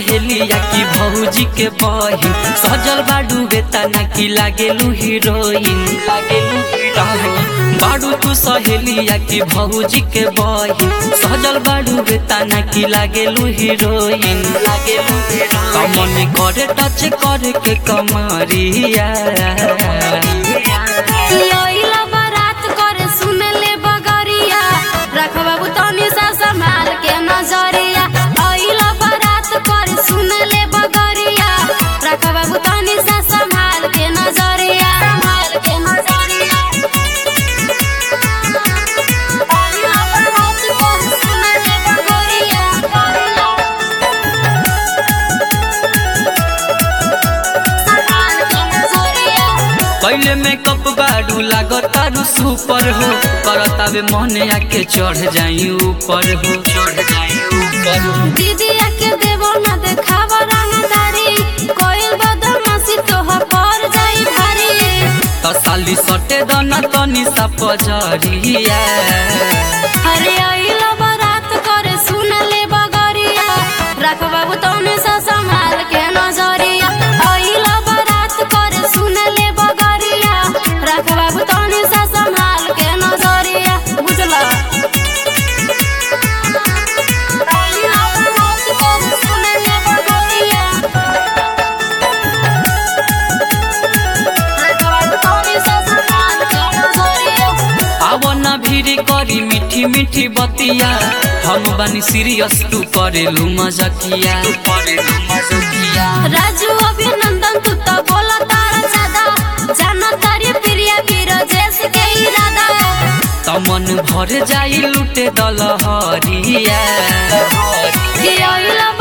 सहेलिया की भौजी के बहिन सजल बाडू बेतना की लागेलू हीरोइन लागेलू हीरोइन बाडू तू सहेलिया की भौजी के बहिन सजल बाडू बेतना की लागेलू हीरोइन लागेलू कमन करे टच करे के कमरिया लइला बारात करे सुनले बगरिया रख बाबू तनी सा संभाल के नजरिया अइला बारात करे सुनले बगरिया रख बाबू तनी सा संभाल के नजरिया संभाल के नजरिया अइला बारात करे सुनले बगरिया संभाल के नजरिया पहले मेकअप बाडू लागतारू सुपर हो करतावे मने आके चढ़ जाई ऊपर हो चढ़ जाई ऊपर हो दीदिया के देवो न देखावा रंगदारी कोइल बदमाशी तोह पर जाई भारी त साली सटे दना तनी सा पजरिया अरे आइला बारात करे सुनले बगरिया रख बाबू तोने सा संभाल के नजरिया आइला बारात करे सुनले बगरिया रख बाबू तोने सा संभाल के नजरिया बुझला आइला बारात करे सुनले बगरिया रख बाबू तोने सा संभाल के नजरिया आवना भिरी करी मीठी मीठी बतिया हम बानी सीरियस तू करेलू मजकिया तू करेलू मजकिया राजू अभिनंदन तू तो बोला तारा ज्यादा जाना तारी प्रिया बीरजेश के इरादा तमन भर जाई लुटे दलहरिया कि ओइला